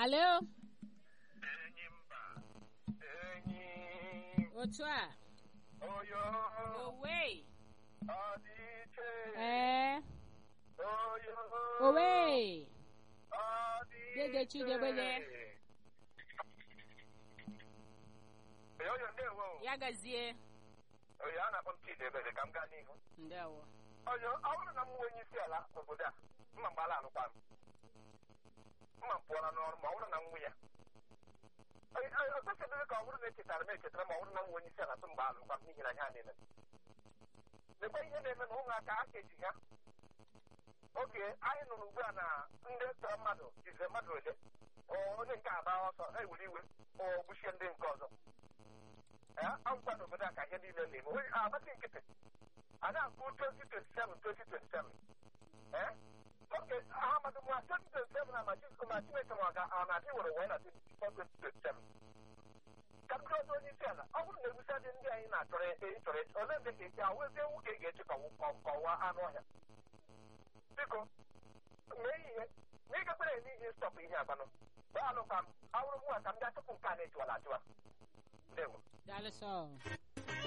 alo enyi mba enyi otu a oyo owe ọdịiche ee oyo owe ọdịiche Dede Chidebele. Ee, oyo ndewo ya gazie oyo a na-akpọ m Chidebele ka m gaa n'ihu ndewo oyo ọ bụrụ na m nwe onye isi ala obodo a mma mgbala alụkwa m mma m pụọla n'ọrụ ma ọ bụrụ na m nwe ya Oyi, oyi, o kwesịrị ka ọ bụrụ na echetara m echetara ma ọ bụrụ na m nwe onye isi ala tụ mgbe alụkwa m n'ihi na ha niile lekwa ihe na-eme na ụmụaka aka eji ha oge anyị nụrụ ugbu a na ndị tọrọ mmadụ jizire mmadụ ole o, onye nke agba ọsọ ewere iwe o gbuchie ndị nke ọzọ agwụkwa n'obodo a ka ihe niile na-eme onye agbati nkịtị a na-akwụ 2027 2027 ee oge ahamadu nwa 2027 na ma Chi- ma chineke nwa ga ọ na-adị were wee na 2027 ka m jụọ onye isi ala ọ bụrụ na egusi dị ndị anyị na-achọrọ e- ịchọrọ echi ole mgbe ka esi ahụ ezi ewu ka ị ga-echi kọwa anụ ọhịa biko mee ihe na ịgakwara eme ihe stọpụ ihe agbanụ gbalụ ka m awụrụ mụ a ka m bịa tupu nke a na-ejiwala ajụwa ndewo daalụ sọ